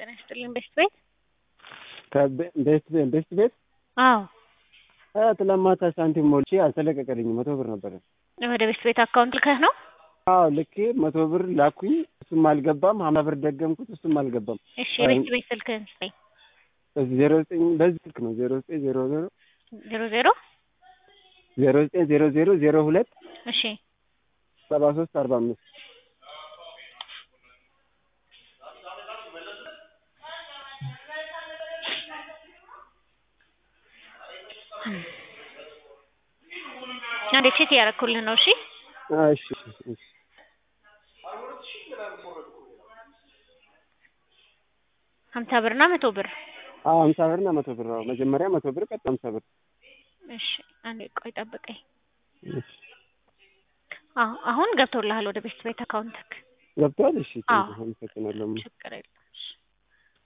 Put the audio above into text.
ይስጥልኝ። ቤስት ቤት ቤስት ቤስት ቤት አዎ፣ ትላንት ማታ ሳንቲም ሞልቼ አልተለቀቀልኝም። መቶ ብር ነበረ። ወደ ቤስት ቤት አካውንት ልከህ ነው? አዎ ልኬ መቶ ብር ላኩኝ። እሱም አልገባም። ሀምሳ ብር ደገምኩት። እሱም አልገባም። እሺ፣ የቤስት ቤት ስልክህን ስጠኝ። ዜሮ ዘጠኝ በዚህ ስልክ ነው ዜሮ ዘጠኝ ዜሮ ዜሮ ዜሮ ዜሮ ዜሮ ዘጠኝ ዜሮ ዜሮ ዜሮ ሁለት እሺ ሰባ ሶስት አርባ አምስት አንዴ ቼክ እያደረኩልህ ነው። እሺ እሺ እሺ ሀምሳ ብርና መቶ ብር አዎ ሀምሳ ብርና መቶ ብር አዎ መጀመሪያ መቶ ብር ቀጥ ሀምሳ ብር እሺ አንዴ ቆይ ጠብቀኝ። እሺ አዎ አሁን ገብቶልሃል ወደ ቤስት ቤት አካውንትክ። ገብቷል። እሺ አዎ። አመሰግናለሁ። ችግር የለም።